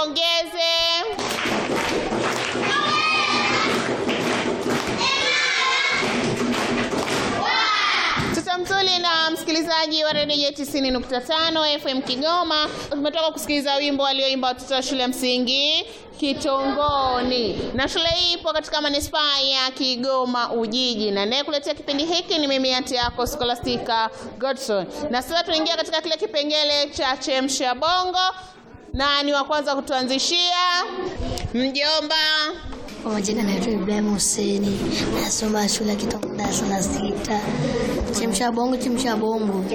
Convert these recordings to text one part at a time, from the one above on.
tuwapongeze. Mtoto mzuri na msikilizaji wa redio 90.5 FM Kigoma, tumetoka kusikiliza wimbo alioimba watoto wa shule ya msingi Kitongoni, na shule hii ipo katika manispaa ya Kigoma Ujiji, na naye kuletea kipindi hiki ni mimi ati yako Scholastica Godson. Na sasa tunaingia katika kile kipengele cha chemsha bongo, na ni wa kwanza kutuanzishia mjomba. Kwa majina naitwa Ibrahim Huseni, nasoma shule ya Kitongo darasa la sita. Chemsha bongo, chemsha bongo.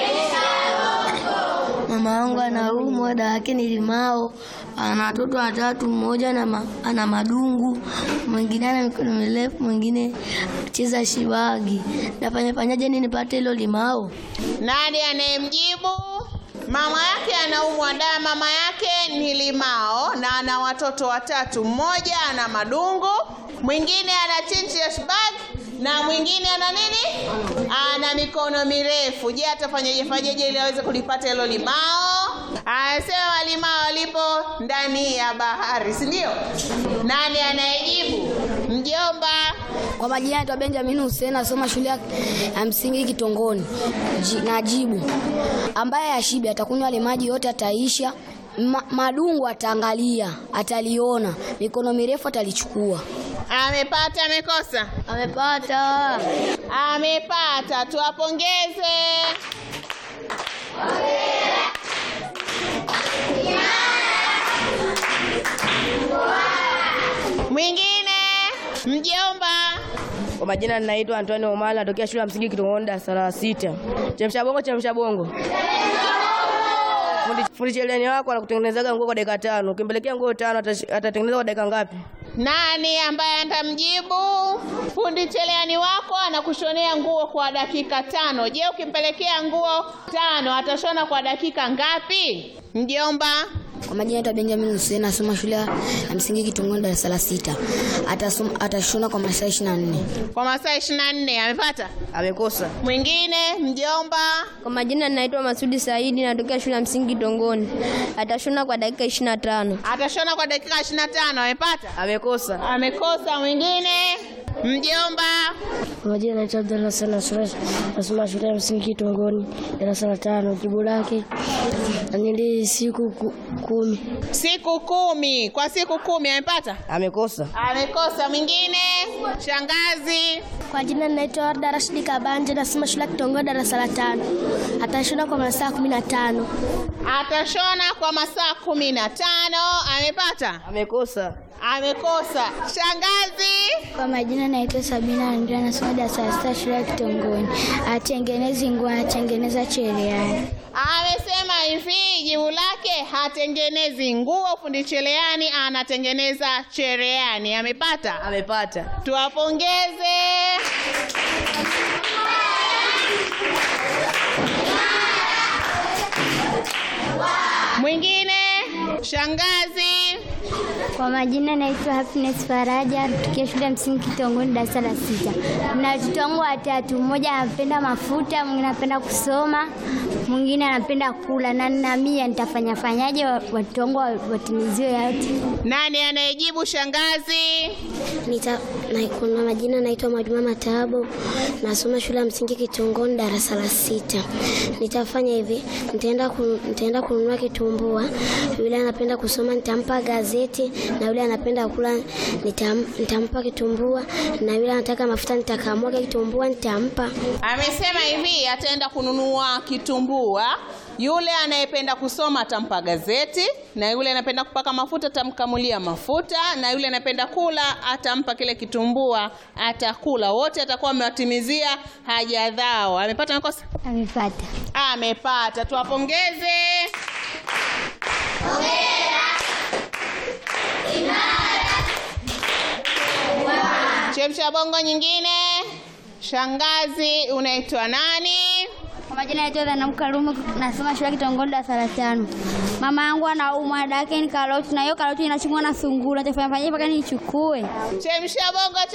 Mama wangu anaumwa, dawa yake ni limao. Ana watoto watatu, mmoja ana, ma, ana madungu, mwingine ana mikono mirefu, mwingine cheza shiwagi. Nafanya fanyaje nini nipate hilo limao? Nani anayemjibu? Mama yake anaumwa da, mama yake ni limao na ana watoto watatu, mmoja ana madungu, mwingine ana chinchi bag na mwingine ana nini? Ana mikono mirefu. Je, atafanyaje fanyaje ili aweze kulipata hilo limao? Anasema limao lipo ndani ya bahari, si ndio? Nani anayejibu? Mjomba. Kwa majina naitwa Benjamin Hussein, nasoma shule ya msingi Kitongoni. Ji, najibu ambaye ashibe atakunywa ile maji yote ataisha. Ma, madungu ataangalia, ataliona, mikono mirefu atalichukua. Amepata, amekosa? Amepata. Amepata, tuwapongeze. Mwingine mjomba. Kwa majina ninaitwa Antonio Omala, natokea shule ya msingi Kitongoni darasa la sita. Chemsha bongo, chemsha bongo. Fundi, fundi cherehani wako anakutengenezaga nguo kwa dakika tano. Ukimpelekea nguo tano atash- atatengeneza kwa dakika ngapi? Nani ambaye atamjibu? Fundi cherehani wako anakushonea nguo kwa dakika tano. Je, ukimpelekea nguo tano atashona kwa dakika ngapi? Mjomba. Kwa majina naitwa Benjamin Hussein, nasoma shule ya msingi Kitongoni darasa la sita. Atasoma, atashona kwa masaa 24. Kwa masaa 24 amepata? Amekosa. Mwingine mjomba. Kwa majina ninaitwa Masudi Saidi, natokea shule ya msingi Kitongoni. Atashona kwa dakika 25. Atashona kwa dakika 25 amepata? Amekosa. Amekosa. Mwingine mjomba. Kwa majina naitwa Abdalla Hassan Nasura, nasoma shule ya msingi Kitongoni darasa la tano. Jibu lake nili siku ku, kumi. Siku kumi. Kwa siku kumi amepata? Amekosa. Amekosa. Mwingine shangazi. Kwa jina naitwa Warda Rashidi Kabanje, nasoma shule ya Kitongoni darasa la tano. Atashona kwa masaa kumi na tano. Atashona kwa masaa kumi na tano amepata? Amekosa. Amekosa. Shangazi. Kwa majina naitwa Sabina Andrea, nasoma darasa la sita shule ya Kitongoni. Atengenezi nguo, anatengeneza cherehani. Amesema hivi, jibu lake hatengenezi nguo, fundi cherehani anatengeneza cherehani. Amepata? Amepata. Tuwapongeze. Mwingine shangazi. Kwa majina naitwa Happiness Faraja, tukia shule ya msingi Kitongoni darasa la sita. Na watoto wangu watatu, mmoja anapenda mafuta, mwingine anapenda kusoma, mwingine anapenda kula, na na mia nitafanya fanyaje wa- watoto wangu wa- watimiziwe yote? Nani anayejibu shangazi? Nita, na, kuna majina naitwa Mwajuma Matabo, nasoma shule ya msingi Kitongoni darasa la sita. Nitafanya hivi, nitaenda kun, nitaenda kununua kitumbua. Yule anapenda kusoma nitampa gazeti, na yule anapenda kula nitam, nitampa kitumbua, na yule anataka mafuta nitakamwaga kitumbua nitampa. Amesema hivi ataenda kununua kitumbua. Yule anayependa kusoma atampa gazeti, na yule anapenda kupaka mafuta atamkamulia mafuta, na yule anapenda kula atampa kile kitumbua, atakula. Wote atakuwa amewatimizia haja zao. Amepata makosa? Amepata. Amepata. Tuwapongeze. Chemsha bongo nyingine. Shangazi, unaitwa nani? Kwa majina naitwa Dhanam Karume, nasoma shule ya Kitongoni darasa la tano. Mama yangu anaumwa, dada yake ni karoti, na hiyo karoti inachumwa na sungura. Nitafanya fanyaje mpaka niichukue? Chemsha bongo